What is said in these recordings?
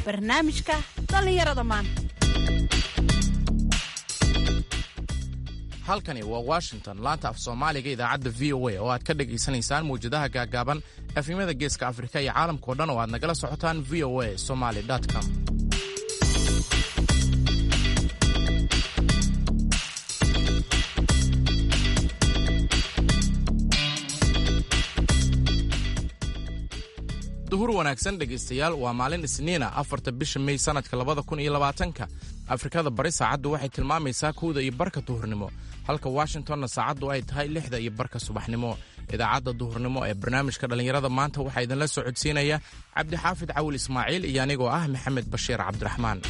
barnaamijka dhallinyarada maanta halkani waa washington laanta af soomaaliga idaacadda v o a oo aad ka dhegaysanaysaan mawjadaha gaagaaban efimada geeska afrika iyo caalamkao dhan oo aad nagala socotaan v o a somaly com duhur wanaagsan dhegaystayaal waa maalin isniina afarta bisha mey sannadka labada kun iyo labaatanka afrikada bari saacaddu waxay tilmaamaysaa kowda iyo barka duhurnimo halka washingtonna saacaddu ay tahay lixda iyo barka subaxnimo idaacadda duhurnimo ee barnaamijka dhallinyarada maanta waxaa idinla soo codsiinaya cabdixaafid cawil ismaaciil iyo anigoo ah maxamed bashiir cabdiraxmaan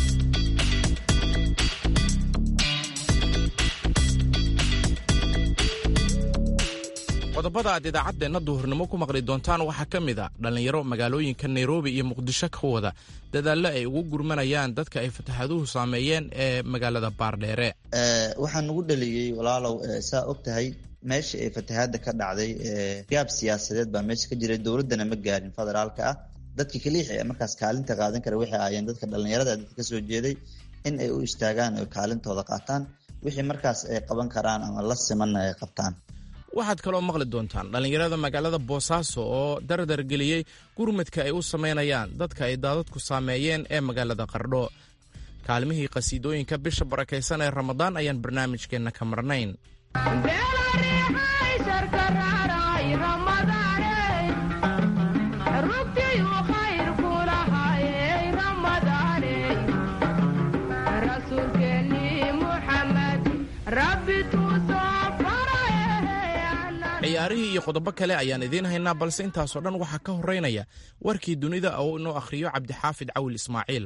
qodobada aad idaacaddeenna duhurnimo ku maqli doontaan waxaa ka mid a dhallinyaro magaalooyinka nairobi iyo muqdisho ka wada dadaallo ay ugu gurmanayaan dadka ay fatahaduhu saameeyeen ee magaalada baardheere waxaa nagu dhaliyey walaalow saa og tahay meesha ee fatahaadda ka dhacday gaab siyaasadeed baa meesha ka jiray dowladdana ma gaarin federaalka ah dadka kaliix ee markaas kaalinta qaadan kara waxay ahaayeen dadka dhallinyarada dadka kasoo jeeday in ay u istaagaan oo kaalintooda qaataan wixii markaas ay qaban karaan ama la simanna ay qabtaan waxaad kaloo maqli doontaan dhallinyarada magaalada boosaaso oo dardar geliyey gurmadka ay u samaynayaan dadka ay daadadku saameeyeen ee magaalada qardho kaalmihii qhasiidooyinka bisha barakaysan ee ramadaan ayaan barnaamijkeenna ka marnayn ciyaarihii iyo qodobo kale ayaan idiin haynaa balse intaasoo dhan waxaa ka horeynaya warkii dunida oo inoo akhriyo cabdixaafid cawil ismaaciil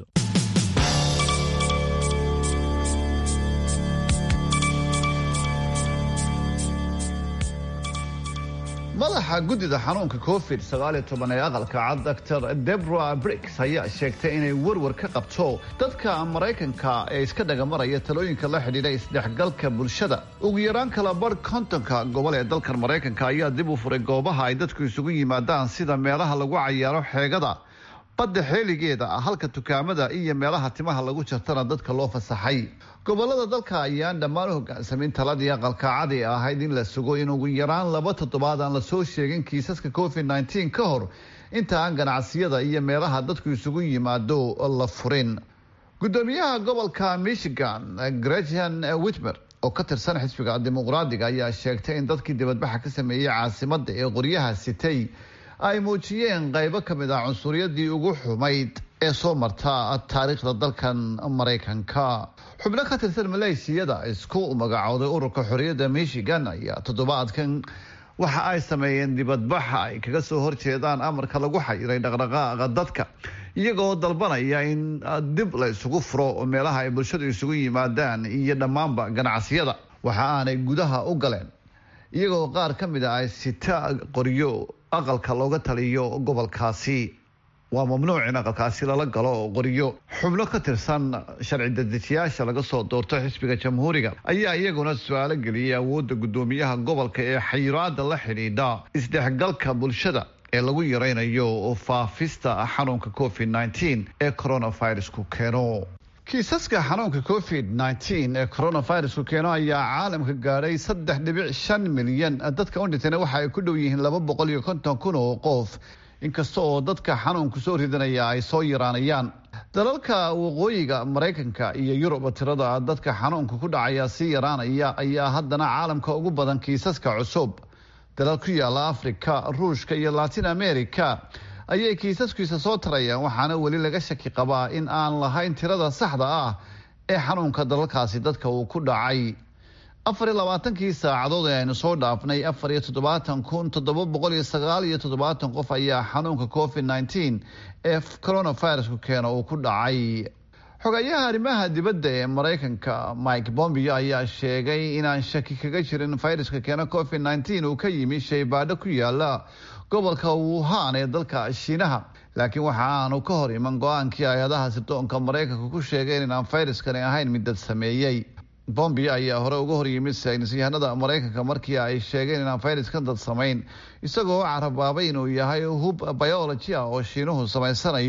madaxa guddida xanuunka covid sagaaliyo toban ee aqalka cad doctor debra bricks ayaa sheegtay inay warwar ka qabto dadka maraykanka ee iska dhagamaraya talooyinka la xidhiidha isdhexgalka bulshada ugu yaraan kala barh kontonka gobol ee dalkan maraykanka ayaa dib u furay goobaha ay dadku isugu yimaadaan sida meelaha lagu cayaaro xeegada badda xeeligeeda halka dukaamada iyo meelaha timaha lagu jartana dadka loo fasaxay gobolada dalka ayaan dhammaan u hogaansamin taladii aqalka cadi ahayd in la sugo in ugu yaraan laba toddobaad aan lasoo sheegin kiisaska covid nteen ka hor inta aan ganacsiyada iyo meelaha dadku isugu yimaado la furin gudoomiyaha gobolka michigan gretchen witmer oo ka tirsan xisbiga dimuqraadiga ayaa sheegtay in dadkii dibadbaxa ka sameeyey caasimada ee qoryaha sitay ay muujiyeen qaybo ka mid ah cunsuriyadii ugu xumayd ee soo marta taariikhda dalkan maraykanka xubno ka tirsan maleeshiyada isku magacooday ururka xorriyadda michigan ayaa toddobaadkan waxa ay sameeyeen dibadbaxa ay kaga soo horjeedaan amarka lagu xayiray dhaqdhaqaaqa dadka iyagoo dalbanaya in dib la isugu furo meelaha ay bulshadu isugu yimaadaan iyo dhammaanba ganacsiyada waxa aanay gudaha u galeen iyagoo qaar ka mid a ay sita qoryo aqalka looga taliyo gobolkaasi waa mamnuuc in aqalkaasi lala galo qoryo xubno ka tirsan sharci dedejiyaasha laga soo doorto xisbiga jamhuuriga ayaa iyaguna su-aalo geliyay awoodda guddoomiyaha gobolka ee xayiraada la xidhiidha isdhexgalka bulshada ee lagu yareynayo faafista xanuunka covid nteen ee coronavirusku keeno kiisaska xanuunka covid nteen ee coronavirusku keeno ayaa caalamka gaadhay saddex dhibic shan milyan dadka u dhintayna waxa ay ku dhow yihiin laba boqol iyo konton kun oo qof inkasta oo dadka xanuunku soo ridanaya ay soo yaraanayaan dalalka waqooyiga maraykanka iyo yurub tirada dadka xanuunka ku dhacaya sii yaraanaya ayaa haddana caalamka ugu badan kiisaska cusub dalal ku yaala afrika ruushka iyo latin america ayay kiisaskiisa soo tarayaan waxaana weli laga shaki qabaa in aan lahayn tirada saxda ah ee xanuunka dalalkaasi dadka uu ku dhacay afar iyo labaatankii saacadood ee aynu soo dhaafnay afar iyo toddobaatan kun toddoba boqol iyo sagaal iyo toddobaatan qof ayaa xanuunka covid nteen ee coronavirusku keena uu ku dhacay xogayaha arrimaha dibadda ee maraykanka mike bombio ayaa sheegay inaan shaki kaga jirin fayruska keena covid nteen uu ka yimi shaybaadho ku yaala gobolka wuhan ee dalka shiinaha laakiin waxa aanu ka hor iman go-aankii hay-adaha sirdoonka maraykanka ku sheegeen inaan fayruskani ahayn mid dad sameeyey bombio ayaa hore uga hor yimid saynisyahanada maraykanka markii ay sheegeen inaan fayraskan dad samayn isagoo carabaabay inuu yahay hub biology ah oo shiinuhu samaysanayo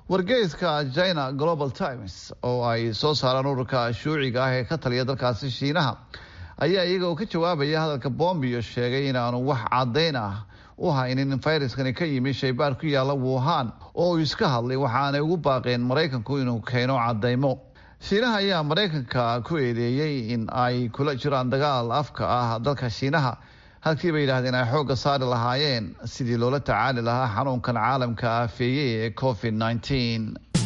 wargeyska china global times oo ay soo saaraan ururka shuuciga ah ee ka taliya dalkaasi shiinaha ayaa iyaga oo ka jawaabaya hadalka bombio sheegay inaanu wax caddayn ah u haynin in fayraskani ka yimi shaybaar ku yaalla wuhan oo uu iska hadlay waxaanay ugu baaqeen maraykanku inuu keeno caddaymo shiinaha ayaa maraykanka ku eedeeyey in ay kula jiraan dagaal afka ah dalka shiinaha halkii bay yidhahdeen ay xoogga saari lahaayeen sidii loola tacaali lahaa xanuunkan caalamka aafeeyey ee covid nneteen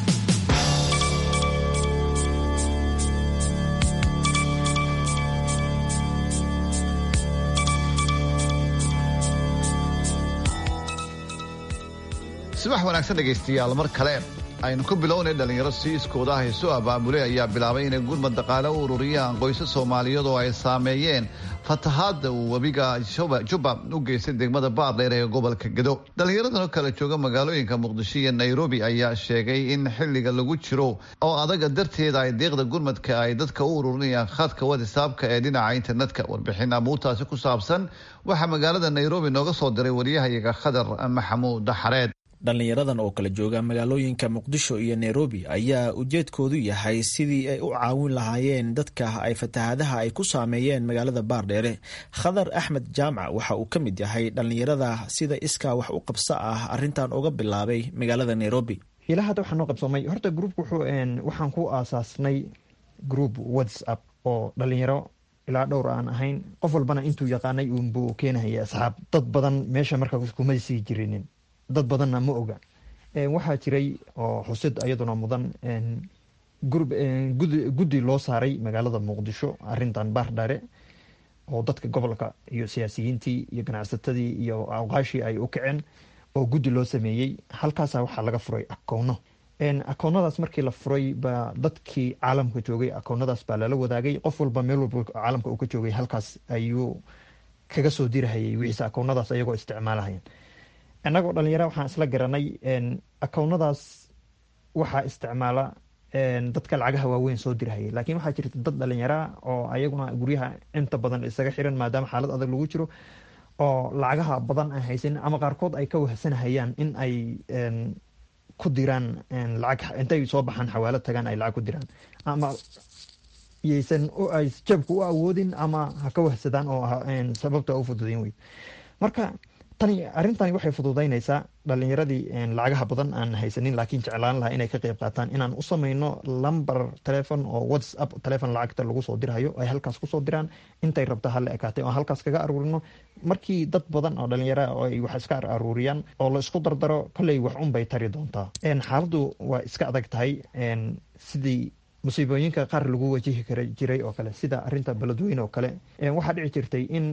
subax wanaagsan dhegaystayaal mar kale aynu ku bilownay dhalinyaro siiskooda ah isu abaabulay ayaa bilaabay inay gurmad dhaqaale u ururiyaan qoysas soomaaliyeed oo ay saameeyeen fatahaadda uu webiga juba u geystay degmada baardheer ee gobolka gedo dhallinyaradan oo kale jooga magaalooyinka muqdisho iyo nairobi ayaa sheegay in xilliga lagu jiro oo adaga darteeda ay deeqda gurmadka ay dadka u ururinayaan khadka watisaabka ee dhinaca internetka warbixin amuurtaasi ku saabsan waxaa magaalada nairobi nooga soo diray waryahayaga khadar maxamuud xareed dhallinyaradan oo kala jooga magaalooyinka muqdisho iyo nairobi ayaa ujeedkoodu yahay sidii ay u caawin lahaayeen dadka ay fatahaadaha ay ku saameeyeen magaalada baardheere khadar axmed jaamac waxa uu ka mid yahay dhallinyarada sida iskaa wax u qabso ah arintan uga bilaabay magaalada nairobi ilaa hadda waxaa noo qabsoomay horta groupka waxaan ku aasaasnay group whatsapp oo dhalinyaro ilaa dhowr aan ahayn qof walbana intuu yaqaanay uunbuu keenahaya asxaab dad badan meesha marka kuma sii jirinin dad badanna ma oga waxaa jiray oo xusid ayaduna mudan guddi loo saaray magaalada muqdisho arintan baardhare oo dadka gobolka iyo siyaasiyiintii iyo ganacsatadii iyo awqaashii ay u kaceen oo guddi loo sameeyey halkaasa waxaa laga furay akoono akoonadaas markii la furay baa dadkii caalamka joogay akoonadaas baa lala wadaagay qof walba meel walba caalamka uu ka joogay halkaas ayuu kaga soo dirahayay wixiise akoonadaas ayagoo isticmaalahayeen innagoo dhalinyara waxaan isla garanay akownadaas waxaa isticmaala dadka lacagaha waaweyn soo dirahayay laakiin waxaa jirta dad dhalinyaraa oo ayaguna guryaha inta badan isaga xiran maadaama xaalad adag lagu jiro oo lacagaha badan aan haysanin ama qaarkood ay ka wahsanahayaan in ay ku diraan lacag intay soo baxaan xawaalo tagaan ay lacag ku diraan ama yaysan ay jabka u awoodin ama ha ka wahsadaan oo sababta u fududayn wey marka tani arrintani waxay fududaynaysaa dhalinyaradii lacagaha badan aan haysanin laakiin jeclaan lahaa inay ka qeyb qaataan inaan u sameyno lamber telefon oo whatsapp telefon lacagta lagu soo dirhayo ay halkaas kusoo diraan intay rabta hala ekaatay oo halkaas kaga aruurino markii dad badan oo dhalinyara oo ay wax iska aruuriyaan oo la isku dardaro kolley wax unbay tari doontaa xaaladdu waa iska adag tahay sidii musiibooyinka qaar lagu wajihi kara jiray oo kale sida arinta beledweyne oo kale waxaa dhici jirtay in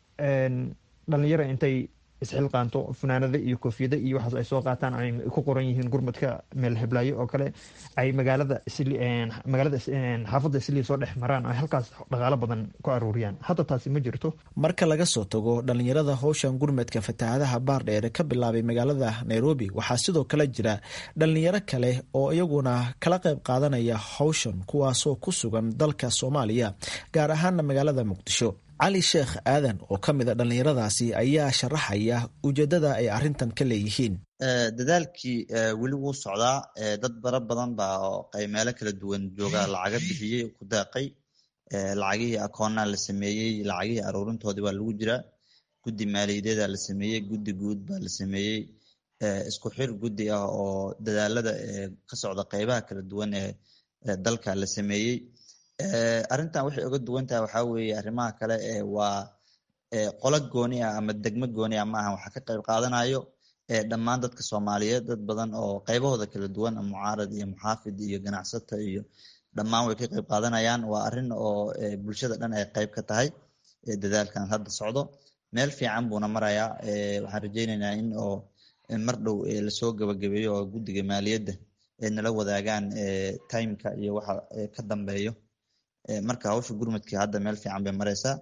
dhalinyaro intay isxilqaanto funaanada iyo koofiyada iyo waxaas ay soo qaataan ay ku qoran yihiin gurmadka meel heblaayo oo kale ay magaalada magaalada xaafadda islii soo dhex maraan ay halkaas dhaqaalo badan ku aruuriyaan hadda taasi ma jirto marka laga soo tago dhalinyarada howshan gurmadka fatahaadaha baardheere ka bilaabay magaalada nairobi waxaa sidoo kale jira dhalinyaro kale oo iyaguna kala qayb qaadanaya howshan kuwaasoo ku sugan dalka soomaaliya gaar ahaana magaalada muqdisho cali sheekh aadan oo ka mid a dhallinyaradaasi ayaa sharaxaya ujeedada ay arintan ka leeyihiin dadaalkii weli wuu socdaa dad bara badan baa oo meelo kala duwan jooga lacaga bixiyey ku daaqay lacagihii akoonaa la sameeyey lacagihii aruurintoodii baa lagu jiraa guddi maaliyadeeda la sameeyey guddi guud baa la sameeyey isku xir guddi ah oo dadaalada ka socda qeybaha kala duwan ee dalka la sameeyey arrintan waxay uga duwan tahay waxaa weeye arrimaha kale waa qolo gooni ah ama degmo gooni ah maaha waxaa ka qayb qaadanayo dhammaan dadka soomaaliyeed dad badan oo qaybahooda kala duwan mucaarad iyo muxaafid iyo ganacsata iyo dhammaan way ka qayb qaadanayaan waa arrin oo bulshada dhan ay qayb ka tahay dadaalkan hadda socdo meel fiican buuna marayaa waxaan rajeyneynaa in oo mar dhow lasoo gabagabeeyo oo guddiga maaliyadda ay nala wadaagaan timeka iyo waxa ka dambeeyo marka hawsha gurmudkii hadda meel fiican bay mareysaa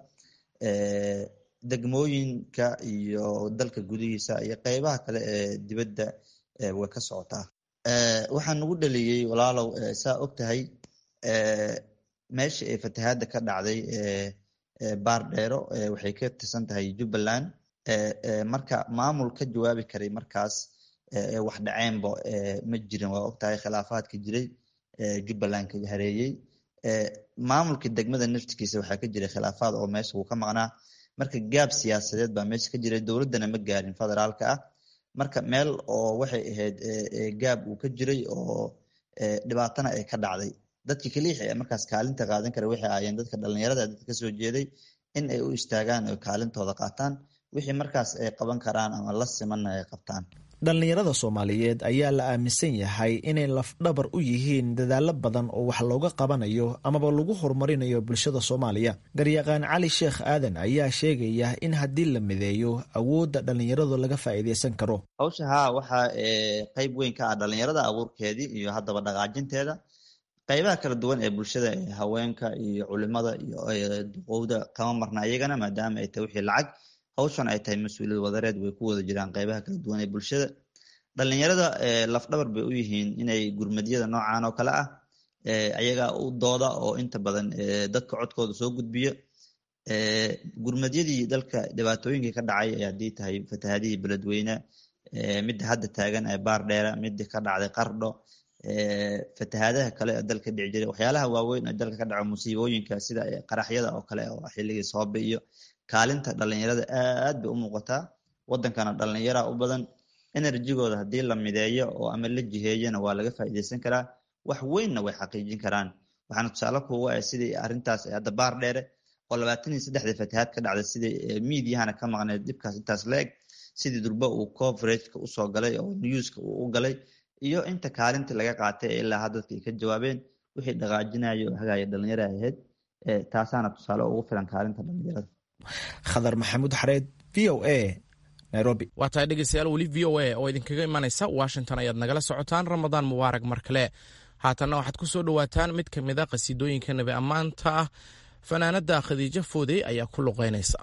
degmooyinka iyo dalka gudihiisa iyo qeybaha kale ee dibadda way ka socotaa waxaa nagu dhaliyey walaalow saa og tahay meesha ee fatahaadda ka dhacday baardheero waxay ka tirsan tahay jubbaland marka maamul ka jawaabi karay markaas wax dhaceenba ma jirin waa ogtahay khilaafaadka jiray jubbaland ka hareeyey maamulka degmada naftigiisa waxaa ka jiray khilaafaad oo meesha wuu ka maqnaa marka gaab siyaasadeed baa meesha ka jiray dowladdana ma gaarin federaalka ah marka meel oo waxay ahayd gaab uu ka jiray oo dhibaatana ay ka dhacday dadka kaliix ee markaas kaalinta qaadan kara waxay ahaayeen dadka dhalinyarada dadka kasoo jeeday in ay u istaagaan oo kaalintooda qaataan wixii markaas ay qaban karaan ama la simanna ay qabtaan dhallinyarada soomaaliyeed ayaa la aaminsan yahay inay lafdhabar u yihiin dadaalo badan oo wax looga qabanayo amaba lagu horumarinayo bulshada soomaaliya garyaqaan cali sheekh aadan ayaa sheegaya in haddii la mideeyo awoodda dhallinyaradu laga faa'iideysan karo hawsha haa waxaa qeyb weyn ka ah dhallinyarada abuurkeedii iyo haddaba dhaqaajinteeda qeybaha kala duwan ee bulshada ee haweenka iyo culimada iyo duqowda kama marna iyagana maadaama ay tahay wixii lacag hawshan ay tahay mas-uuliyad wadareed way ku wada jiraan qeybaha kala duwan ee bulshada dhalinyarada lafdhabar bay u yihiin inay gurmadyada noocan oo kale ah ayaga u dooda oo inta badan dadka codkooda soo gudbiyo gurmadyadii dalka dhibaatooyinkii ka dhacay haddii tahay fatahadihii beledweyne midda hadda taagan ee baar dheera midda ka dhacday qardho fatahadaha kale ee dalka dhici jiray waxyaalaha waaweyn ee dalka ka dhaco musiibooyinka sida qaraxyada oo kale oo xilligii soobe iyo kaalinta dhalinyarada aad bay u muuqataa wadankana dhalinyara u badan enerjigooda haddii la mideeyo oo ama la jiheeyana waa laga faa'iideysan karaa wax weynna way xaqiijin karaan waxaana tusaale kuuga ah sidii arrintaas hadda baar dheere oo labaatan iyo saddexda fatahaad ka dhacday sidii miidiyahana ka maqneed dhibkaas intaas la eg sidii durba uu coverageka usoo galay oo newska uu u galay iyo inta kaalinta laga qaatay ee ilaa hadda dadka ay ka jawaabeen wixii dhaqaajinayo oo hagaaya dhalinyara ahayd taasaana tusaale ugu filan kaalinta dhalinyarada khadar maxamuud xareed v o a nairobi waa tahay dhegeystayaal weli v o a oo idinkaga imanaysa washington ayaad nagala socotaan ramadaan mubaarag mar kale haatanna waxaad ku soo dhowaataan mid ka mid a qasiidooyinka nabi ammaanta ah fanaanada khadiijo foodey ayaa ku luqeynaysa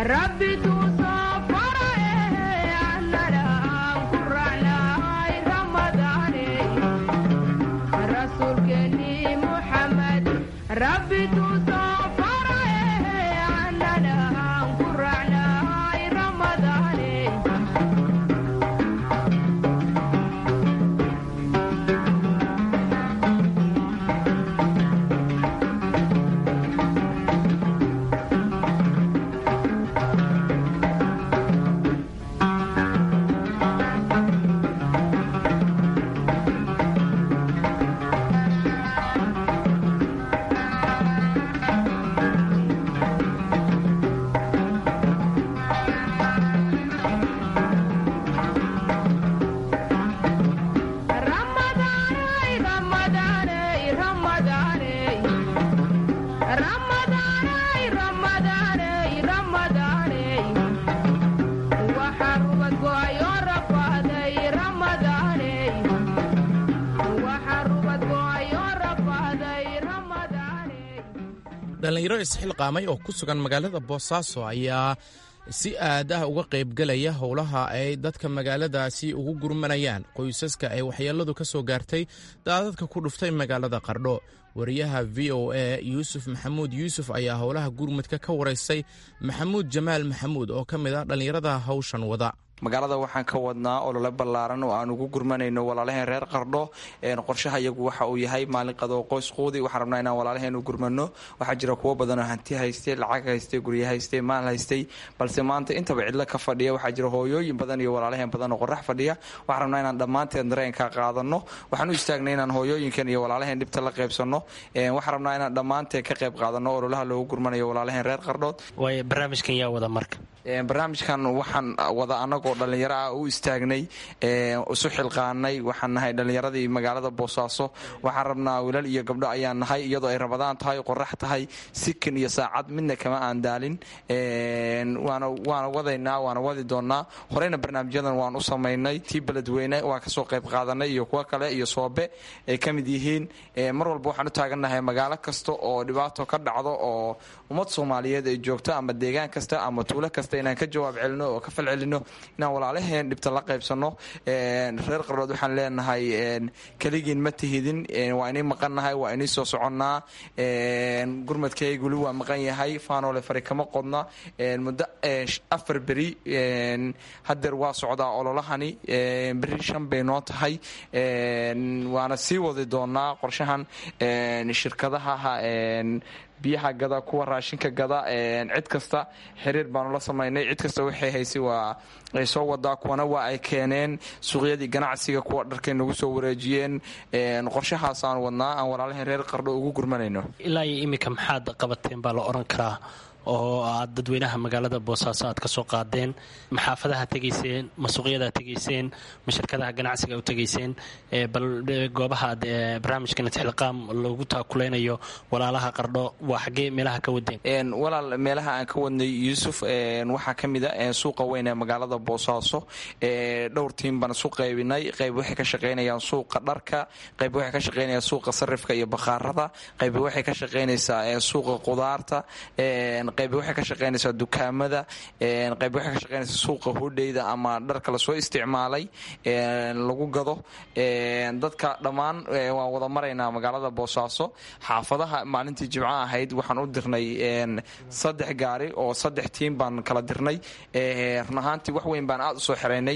dhallinyaro isxilqaamay oo ku sugan magaalada boosaaso ayaa si aad ah uga qaybgelaya howlaha ay dadka magaaladaasi ugu gurmanayaan qoysaska ay waxyeelladu ka soo gaartay daadadka ku dhuftay magaalada qardho wariyaha v o a yuusuf maxamuud yuusuf ayaa howlaha gurmudka ka waraystay maxamuud jamaal maxamuud oo ka mid ah dhallinyarada hawshan wada magaalada waxaan ka wadnaa olole ballaaran oo aan ugu gurmanayno walaalaheen reer qardho qorshaha iyagu waxa uu yahay maalin qadoo qoys quudi waxaan rabnaa inaan walaalaheen u gurmano waxaa jira kuwo badanoo hanti haystay lacag haystay guryo haystay maal haystay balse maanta intaba cidlo ka fadhiya waxaa jira hooyooyin badan iyo walaalaheen badan oo qorax fadhiya waxaan rabnaa inaan dhammaanteen dareenka qaadano waxaan u istaagnay inaan hooyooyinkan iyo walaalaheen dhibta la qaybsano waxaan rabnaa inaan dhammaanteen ka qayb qaadano ololaha loogu gurmanayo walaalaheen reer qardhood barnaamijkan yaa wada marka barnaamijkan waxaan wada anagoo dhallinyaro ah u istaagnay isu xilqaanay waxaan nahay dhallinyaradii magaalada boosaaso waxaan rabnaa wiilal iyo gabdho ayaan nahay iyadoo ay rabadaan tahay qorax tahay sikin iyo saacad midna kama aan daalin waana wadaynaa waana wadi doonaa horeyna barnaamijyadan waan u samaynay tii beledweyne waan kasoo qayb qaadanay iyo kuwo kale iyo soobe ay ka mid yihiin mar walba waxaan u taagannahay magaalo kasta oo dhibaato ka dhacdo oo ummad soomaaliyeed ay joogto ama deegaan kasta ama tuulo kasta inaan ka jawaab celino oo ka fal celino inaan walaalaheen dhibta la qaybsano reer qardhood waxaan leenahay keligiin ma tihidin waa inii maqannahay waa inii soo soconnaa gurmadkayguli waa maqan yahay faanoole fari kama qodna muddo afar beri hadeer waa socdaa ololahani beri shan bay noo tahay waana sii wadi doonaa qorshahan shirkadaha biyaha gada kuwa raashinka gada cid kasta xiriir baanu la samaynay cid kasta waxay haysay waa ay soo wadaa kuwana waa ay keeneen suuqyadii ganacsiga kuwa dharkay nagu soo wareejiyeen qorshahaasaan wadnaa aan walaalaheen reer qardho ugu gurmanayno ilaa iyo iminka maxaad qabateen baa la odhan karaa oo aad dadweynaha magaalada boosaaso aad ka soo qaadeen ma xaafadaha tegayseen ma suuqyada tegayseen ma shirkadaha ganacsiga u tegayseen bal goobaha aad barnaamijkan itixliqaam loogu taakuleynayo walaalaha qardho waa xaggee meelaha ka wadeen walaal meelaha aan ka wadnay yuusuf waxaa ka mid a suuqa weyn ee magaalada boosaaso dhowr tiim baan isu qaybinay qayb waxay ka shaqaynayaan suuqa dharka qayb waxay ka shaqaynayaan suuqa sarifka iyo bakhaarada qayb waxay ka shaqaynaysaa suuqa qudaarta qayb waxay ka shaqaynaysaa dukaamada qayb waxay ka shaqaynaysaa suuqa hodheyda ama dharka lasoo isticmaalay lagu gado dadka dhammaan waan wada maraynaa magaalada boosaaso xaafadaha maalintii jimco ahayd waxaan u dirnay saddex gaari oo saddex tiim baan kala dirnay run ahaantii wax weyn baan aad usoo xiraynay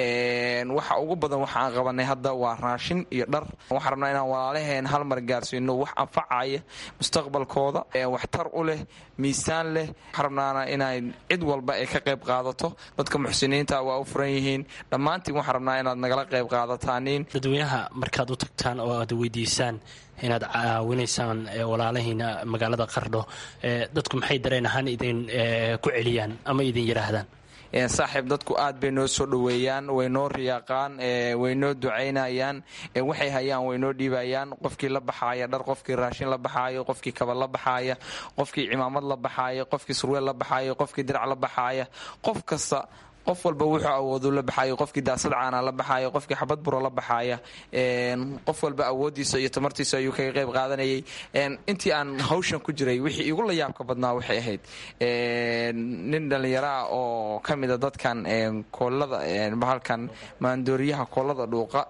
waxa ugu badan waxa aan qabanay hadda waa raashin iyo dhar waxaan rabnaa inaan walaalaheen hal mar gaarsiino wax anfacaya mustaqbalkooda waxtar u leh miisaan leh waxaan rabnaana inay cid walba ay ka qayb qaadato dadka muxsiniinta waa u furan yihiin dhammaantiin waxaan rabnaa inaad nagala qayb qaadataaniin dadweynaha markaad u tagtaan oo aad weydiisaan inaad caawinaysaan walaalahiina magaalada qardho dadku maxay dareen ahaan idin ku celiyaan ama idin yidhaahdaan saaxiib dadku aad bay noo soo dhoweeyaan way noo riyaaqaan way noo ducaynayaan waxay hayaan way noo dhiibayaan qofkii la baxaaya dhar qofkii raashin la baxaayo qofkii kaba la baxaaya qofkii cimaamad la baxaaya qofkii surweel la baxaaya qofkii dirac la baxaaya qof kasta qof walba wuxuu awoodu la baxayo qofkii daasad caana la baxayo qofkii xabad buro la baxaya qof walba awoodiisa iyo tamartiisa ayuu kaga qayb qaadanayay intii aan hawshan ku jiray wixii igu la yaabka badnaa waxay ahayd nin dhallinyaro ah oo ka mida dadkan koolada bahalkan maandooriyaha koolada dhuuqa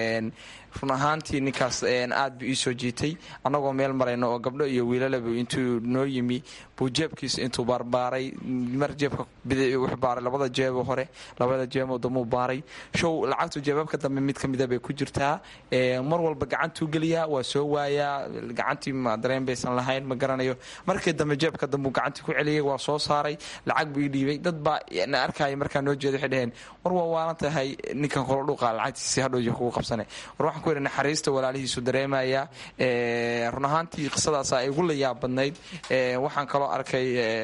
run ahaantii ninkaas aad buu ii soo jiitay annagoo meel marayno oo gabdho iyo wiilalaba intuu noo yimi buu jeebkiisa intuu baarbaaray mar jeebka bidix wuxuu baaray labada jeebo hore labada jeebo damuu baaray show lacagtu jeebabka dambe mid ka mida bay ku jirtaa mar walba gacantuu geliyaa waa soo waayaa gacantii ma dareen baysan lahayn ma garanayo markii dambe jeebka dambuu gacantii ku celiyay waa soo saaray lacag buu ii dhiibay dad baa na arkaya markaa noo jeeda waxay dhaheen war waa waalan tahay ninkan kolo dhuuqa lacagtiisi hadhowji kugu qabsane war waxaan ku yidhi naxariista walaalihiisu dareemaya run ahaantii qisadaasa igu la yaab badnayd waxaan kaloo arkay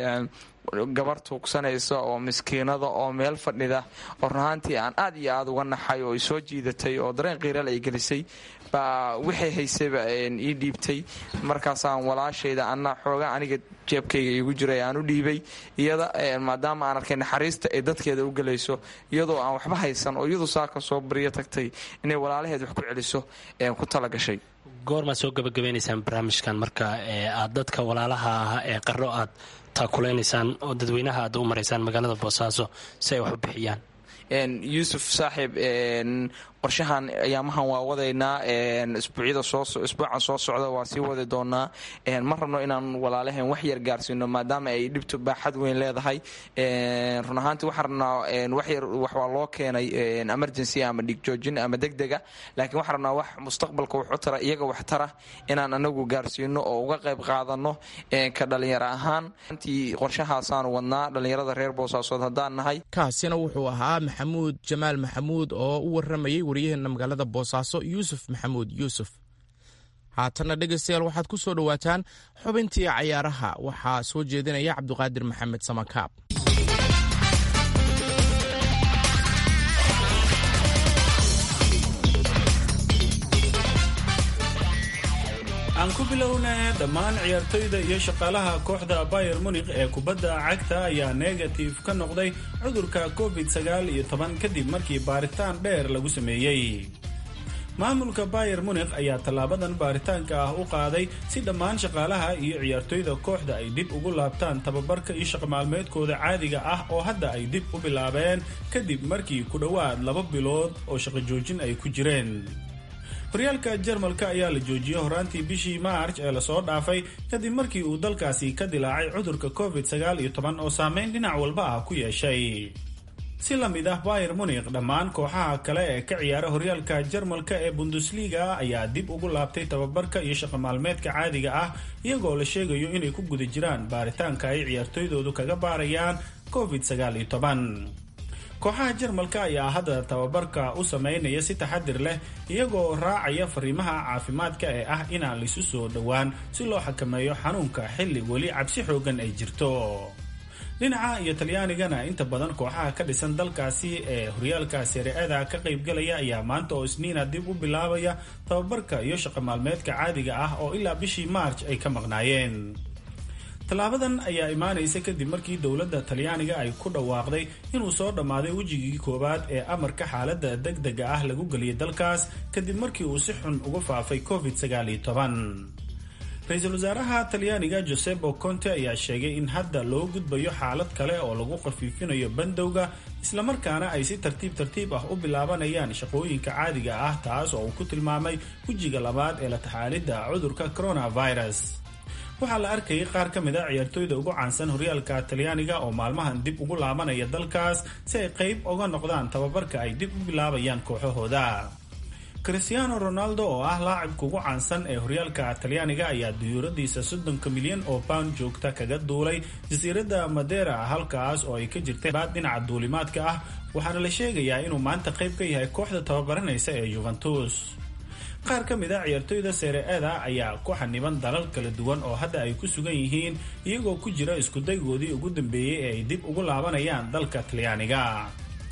gabar tuugsanaysa oo miskiinada oo meel fadhida oo run ahaantii aan aad iyo aad uga naxay oo isoo jiidatay oo dareen qiiral ay gelisay baa waxay haysayba ii dhiibtay markaasaan walaashayda anna xooga aniga jeebkayga iigu jiray aan u dhiibay iyada maadaama aan arkay naxariista ay dadkeeda u gelayso iyadoo aan waxba haysan oo iyadu saaka soo baryo tagtay inay walaalaheed wax ku celiso ku talagashay goormaad soo gabagabaynaysaan barnaamijkan marka aad dadka walaalaha ah ee qaro aad taakulaysaan oo dadweynaha aad u maraysaan magaalada boosaaso si ay wax u bixiyaan yuusuf saaxiib qorshahan ayaamahan waa wadaynaa isbuucyada isbuucan soo socda waa sii wadi doonaa ma rabno inaan walaalaheen wax yar gaarsiino maadaama ay dhibtu baaxad weyn leedahay run ahaantii waxaan rabnaa waxyar waxwaa loo keenay emergency ama dhigjoojin ama degdega laakiin waxaan rabnaa wax mustaqbalka wax u tara iyaga wax tara inaan anagu gaarsiino oo uga qayb qaadano ka dhalinyaro ahaan antii qorshahaasaanu wadnaa dhalinyarada reer boosaasood haddaan nahay kaasina wuxuu ahaa maxamuud jamaal maxamuud oo u waramayay waryaheena magaalada boosaaso yuusuf maxamuud yuusuf haatanna dhegaystayaal waxaad ku soo dhowaataan xubintii cayaaraha waxaa soo jeedinaya cabduqaadir maxamed samakaab aan ku bilowna dhammaan ciyaartoyda iyo shaqaalaha kooxda bayer munikh ee kubadda cagta ayaa negatif ka noqday cudurka covid sagaal iyo toban kadib markii baaritaan dheer lagu sameeyey maamulka bayer munikh ayaa tallaabadan baaritaanka ah u qaaday si dhammaan shaqaalaha iyo ciyaartoyda kooxda ay dib ugu laabtaan tababarka iyo shaqamaalmeedkooda caadiga ah oo hadda ay dib u bilaabeen kadib markii ku dhowaad laba bilood oo shaqo joojin ay ku jireen horyaalka jarmalka ayaa la joojiyey horaantii bishii maarj ee lasoo dhaafay kadib markii uu dalkaasi ka dilaacay cudurka covid sagaal iyo toban oo saameyn dhinac walba ah ku yeeshay si la mid ah bayer munikh dhammaan kooxaha kale ee ka ciyaara horyaalka jarmalka ee bundesliga ayaa dib ugu laabtay tababarka iyo shaqamaalmeedka caadiga ah iyagoo la sheegayo inay ku guda jiraan baaritaanka ay ciyaartoydoodu kaga baarayaan covid sagaal iyo toban kooxaha jarmalka ayaa hadda tababarka u sameynaya si taxadir leh iyagoo raacaya fariimaha caafimaadka ee ah inaan laisu soo dhowaan si loo xakameeyo xanuunka xilli weli cabsi xoogan ay jirto dhinaca iyo talyaanigana inta badan kooxaha ka dhisan dalkaasi ee horyaalka sare-ada ka qaybgalaya ayaa maanta oo isniina dib u bilaabaya tababarka iyo shaqo maalmeedka caadiga ah oo ilaa bishii maarj ay ka maqnaayeen tallaabadan ayaa imaanaysa kadib markii dowladda talyaaniga ay ku dhawaaqday inuu soo dhammaaday wejigii koowaad ee amarka xaaladda degdega ah lagu geliyay dalkaas kadib markii uu si xun uga faafay covid sagaal iyo toban ra-iisul wasaaraha talyaaniga josebo conte ayaa sheegay in hadda loo gudbayo xaalad kale oo lagu khafiifinayo bandowga islamarkaana ay si tartiib tartiib ah u bilaabanayaan shaqooyinka caadiga ah taas oo uu ku tilmaamay wejiga labaad ee la taxaalidda cudurka coronavirus waxaa la arkayay qaar ka mid a ciyaartoyda ugu caansan horyaalka talyaaniga oo maalmahan dib ugu laabanaya dalkaas si ay qayb uga noqdaan tababarka ay dib u bilaabayaan kooxahooda christiano ronaldo oo ah laacibka ugu caansan ee horyaalka talyaaniga ayaa duyuuradiisa soddonka milyan oo pound joogta kaga duulay jasiiradda madera halkaas oo ay ka jirtay baad dhinaca duulimaadka ah waxaana la sheegayaa inuu maanta qayb ka yahay kooxda tababaranaysa ee juventus qaar ka mid a ciyaartoyda sere-ada ayaa ku xaniban dalal kala duwan oo hadda ay ku sugan yihiin iyagoo ku jira iskudaygoodii ugu dambeeyey ee ay dib ugu laabanayaan dalka talyaaniga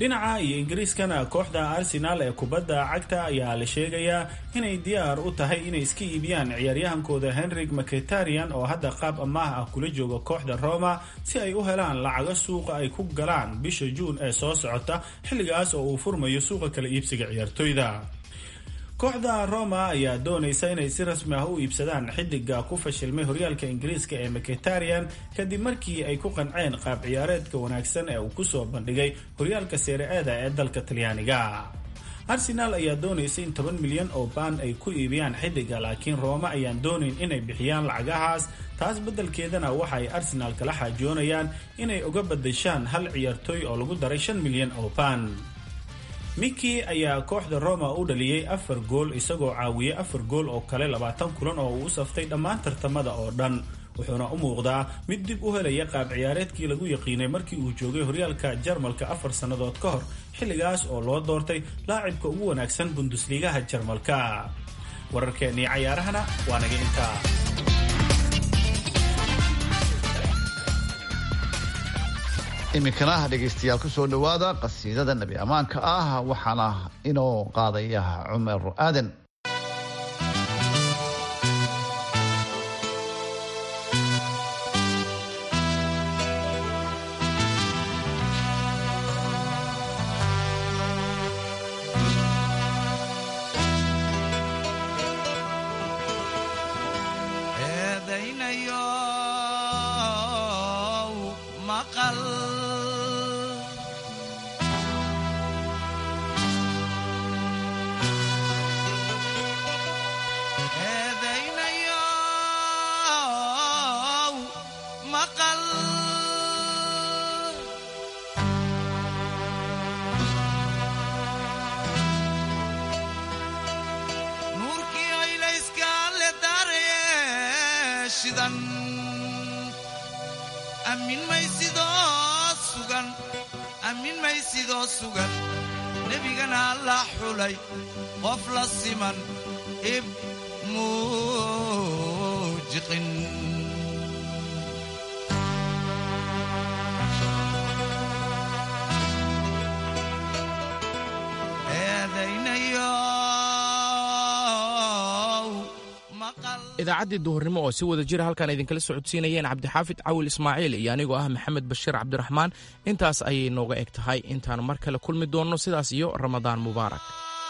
dhinaca iyo ingiriiskana kooxda arsenaal ee kubadda cagta ayaa la sheegayaa inay diyaar u tahay inay iska iibiyaan ciyaaryahankooda henrik mcetarian oo hadda qaab amaah ah kula jooga kooxda roma si ay u helaan lacago suuqa ay ku galaan bisha juun ee soo socota xilligaas oo uu furmayo suuqa kala iibsiga ciyaartoyda kooxda roma ayaa doonaysa inay si rasmi ah u iibsadaan xidiga ku fashilmay horyaalka ingiriiska ee mcetarian kadib markii ay ku qanceen qaab ciyaareedka wanaagsan ee uu kusoo bandhigay horyaalka seere-ada ee dalka talyaaniga arsenaal ayaa doonaysa in toban milyan oo baan ay ku iibiyaan xidiga laakiin rooma ayaan doonayn inay bixiyaan lacagahaas taas beddelkeedana waxa ay arsenaal kala xaajoonayaan inay uga badashaan hal ciyaartooy oo lagu daray shan milyan oo baan miki ayaa kooxda roma u dhaliyey afar gool isagoo caawiyey afar gool oo kale labaatan kulan oo uu u saftay dhammaan tartamada oo dhan wuxuuna u muuqdaa mid dib u helaya qaab ciyaareedkii lagu yaqiinay markii uu joogay horyaalka jarmalka afar sannadood ka hor xilligaas oo loo doortay laacibka ugu wanaagsan bundusliigaha jarmalka wararkeennii cayaarahana waa naga intaa iminkana dhegaystayaal ku soo dhowaada qasiidada nebi ammaanka ah waxaana inoo qaadaya cumar aadan nebigana la xulay qof la siman ib muujiqin idaacaddii duhurnimo oo si wada jira halkaan idinkala socodsiinayeen cabdixaafid cawil ismaaciil iyo anigoo ah maxamed bashiir cabdiraxmaan intaas ayay nooga eg tahay intaan mar kale kulmi doonno sidaas iyo ramadaan mubaarak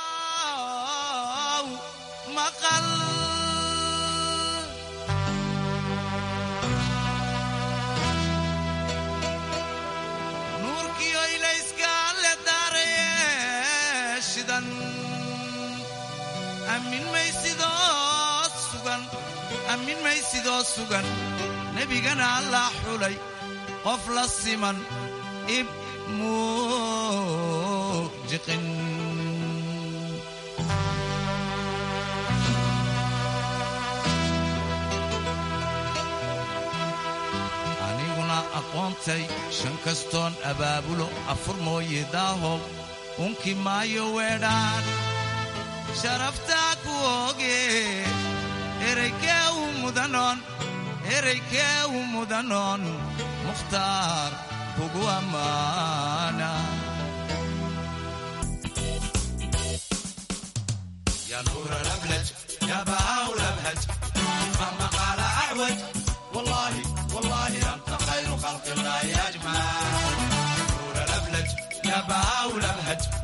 amin maysidoo sugan nebigana la xulay qof la siman ib muujiqin aniguna aqoontay shan kastoon abaabulo afur mooye daahow unki maayo weedhaan sharaftaa ku ooge eraykee u mudanoon eraykee u mudanoon mukhtaar kugu ammaana يا نور الأبلج يا بهاء الأبهج مهما قال أعوج والله والله أنت خير خلق الله أجمع نور الأبلج يا بهاء الأبهج